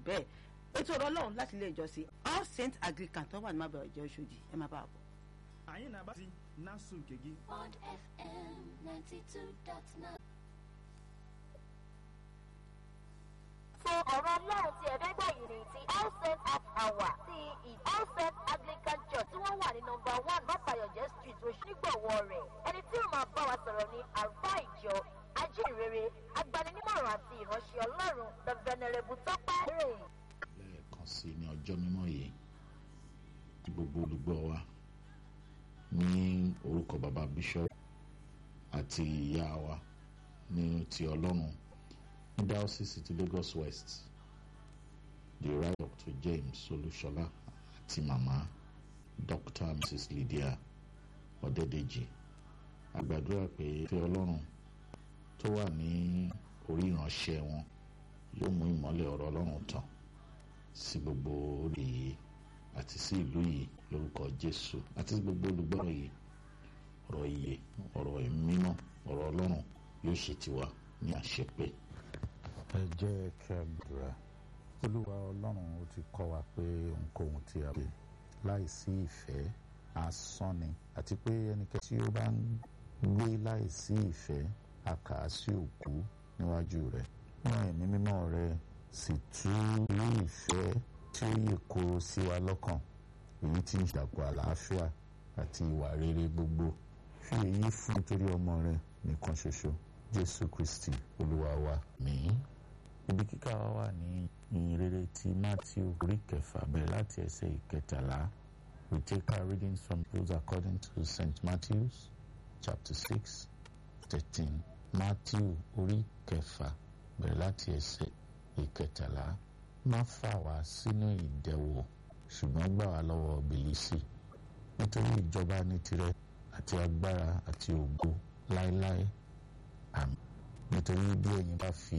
bẹ́ẹ̀ ètò ọ̀rọ̀ ọlọ́run láti ilé ìjọsìn all saint anglican tó wà ní mábẹ̀rẹ̀ ìjọ Ọ̀ṣọ́dì ẹ má bàa bọ̀. anyị na-agbasi na-asụ nke gị Bond FM 92.9. fún ọ̀rọ̀ ọlọ́run tí ẹ fẹ́ gbọ́ yìí ni ti all saint at hour ti all saint anglican church tí wọ́n wà ní nọmba one bàbáyọ̀jẹ́ street oṣùnígbọ̀wọ́ rẹ̀ ẹni tí ó máa bá wa sọ̀rọ̀ ní àlùfáà ìjọ ajínrere agbaninímọ̀ràn àti ìránṣẹ́ ọlọ́run the venerable tọ́pẹ́ rè. lẹ́ẹ̀kan sí ní ọjọ́ mímọ́ yìí tí gbogbo olùgbọ́ wa ní orúkọ bàbá bishop àti ìyá wa ní ti ọlọ́run ní diocese ti Lagos West the right Dr. James Olúṣọlá àti màmá Dr. Mrs. Lydia Ọ̀dẹ́dẹ́jì a gbàdúrà pé ìfẹ́ ọlọ́run tó wà ní orí ìránṣẹ́ wọn yóò mú ìmọ́lẹ̀ ọ̀rọ̀ ọlọ́run tàn sí gbogbo orí yìí àti sí ìlú yìí lórúkọ Jésù àti sí gbogbo olùgbọ́ yìí ọ̀rọ̀ iye ọ̀rọ̀ mímọ́ ọ̀rọ̀ ọlọ́run yóò ṣe tiwa ní àṣepé. ẹ jẹ́ kí a gbàdúrà olúwa ọlọ́run ó ti kọ́ wa pé ohunkóhun tí a bè láìsí ìfẹ́ asán ni àti pé ẹnikẹ́ni tí ó bá ń gbé láìsí ìfẹ́ a kà á sí òkú níwájú rẹ̀ rán ẹ̀mí mímọ́ rẹ̀ sì tú rí ìfẹ́ tí ó yè koro sí wa lọ́kàn èyí tí ń ṣàkó àlàáfíà àti ìwà rere gbogbo fi èyí fún nítorí ọmọ rẹ̀ nìkan ṣoṣo jésù kristi olúwa wa mìín ibi kíkà wa wà ní ìyìnrere ti matthew orí kẹfà bẹ̀rẹ̀ láti ẹsẹ̀ ìkẹtàlá we take our readings from those according to st matthew's chapter six thirteen matthew orí kẹfà bẹ̀rẹ̀ láti ẹsẹ̀ ìkẹtàlá má fà wá sínú ìdẹwò ṣùgbọ́n gbà wá lọ́wọ́ bìlísì nítorí ìjọba ní tirẹ̀ àti agbára àti ògo láéláé àmín nítorí bí ẹ̀yin bá fi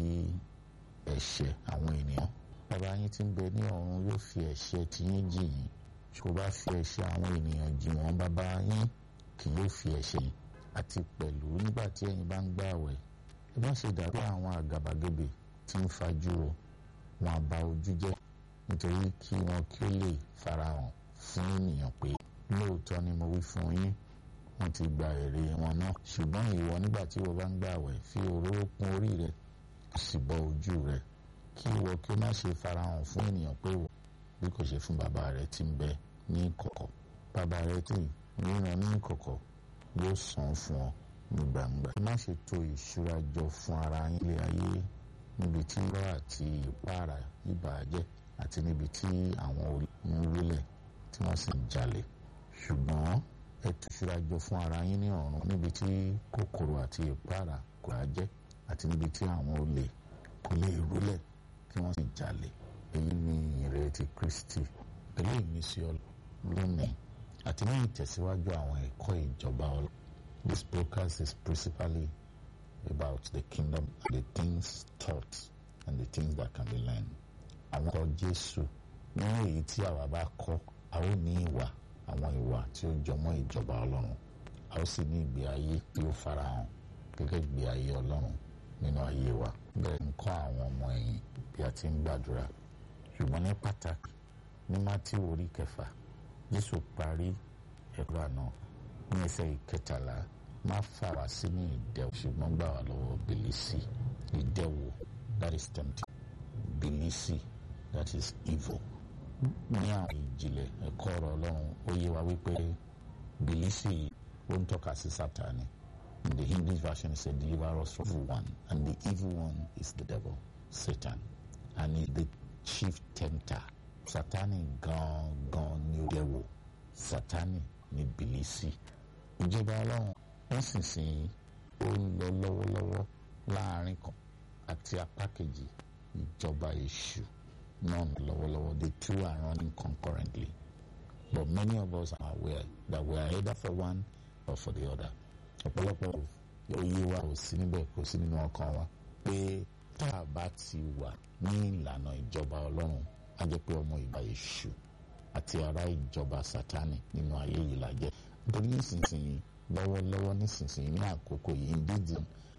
ẹ̀ṣẹ̀ àwọn ènìyàn bàbá yín tí ń bẹ ní ọ̀run yóò fi ẹ̀ṣẹ̀ tiyín jì yín kò bá fi ẹ̀ṣẹ̀ àwọn ènìyàn jì wọ́n bàbá yín kì yóò fi ẹ̀ṣẹ̀ yín àti pẹ̀lú nígbà tí ẹ̀yin bá ń gbààwẹ̀ ẹ má ṣe dàbí àwọn àgàbàgebè tí ń fajúro wọn á ba ojú jẹ́ nítorí kí wọn kí ó lè farahàn fún ènìyàn pé lóòótọ́ ni mo wí fún yín wọ́n ti gba èrè wọn náà ṣùgbọ́n ìwọ nígbà tí ìwọ bá ń gbààwẹ̀ fi òróró kún orí rẹ sì bọ ojú rẹ kí ìwọ kí ó má ṣe farahàn fún ènìyàn pé wò bí kò ṣe fún bàbá rẹ tí ń bẹ ní ìkọ̀kọ̀ bàbá rẹ tí ríran ní ìkọ̀kọ̀ yóò san fún ọ ní gbangba má ṣe tò ìṣúra jọ fún ara yín lé ayé níbi tí irọ́ àti ìpara ìbàjẹ́ àti níbi tí àwọn oníwílẹ̀ tí wọ́n sì ń jalè ṣùgbọ́n ẹ tú ìṣúra jọ fún ara yín ní ọ̀run níbi tí kòkòrò àti ìpara kò á jẹ́ àti níbi tí àwọn olè kò lè rúlẹ̀ kí wọ́n sì jalè èyí ni ìrètí Kristi pẹ̀lú ìmísí lónìí àti ní ìtẹ̀síwájú àwọn ẹ̀kọ́ ìjọba ọlọ́ This broadcast is principally about the kingdom and the things taught and the things that can be learned. Àwọn ọkọ̀ Jésù nínú èyí tí àwa bá kọ́ a ó ní ìwà àwọn ìwà tí ó jọmọ́ ìjọba Ọlọ́run a ó sì ní ìgbé ayé tí ó farahàn gẹ́gẹ́ ìgbé ayé Ọlọ́run nínú ayé wa. Bẹ́ẹ̀ ń kọ́ àwọn ọmọ ẹ̀yìn bí a ti ń gbàdúrà. Ṣùgbọ́n ní pàtàkì ní Mátíù orí kẹfà Jésù parí ẹ̀kọ́ àná ní ẹsẹ̀ ìkẹtàlá má fà wá sínú ìdẹwò ṣùgbọ́n gbà wá lọ́wọ́ bìlísì ìdẹwò that is tempting bìlísì that is evil. ní àwọn ìjìnlẹ̀ ẹ̀kọ́ ọ̀rọ̀ ọlọ́run ó yé wa wípé bìlísì ó ń tọ́ka sí sátani in the English version it said deliver us from evil one and the evil one is the devil Satan and he is the chief tempter sátani gan-gan ni ó dẹwò sátani ni bìlísì ìjọba ọlọ́run nísinsìnyí ó ń lọ lọ́wọ́lọ́wọ́ láàrin kan àti apá kejì ìjọba èṣù náà ń lọ́wọ́lọ́wọ́ the two are running concurrently but many of us are aware that we are either for one or for the other ọ̀pọ̀lọpọ̀ òye wa kò sí níbẹ̀ kò sí nínú ọkàn wa pé tá a bá ti wà ní ìlànà ìjọba ọlọ́run á jẹ́ pé ọmọ ìgbà èṣù àti ará ìjọba sátani nínú ayé yìí la jẹ́ nítorí nísinsìnyí lọ́wọ́lọ́wọ́ nísinsìnyí ní àkókò yìí indeed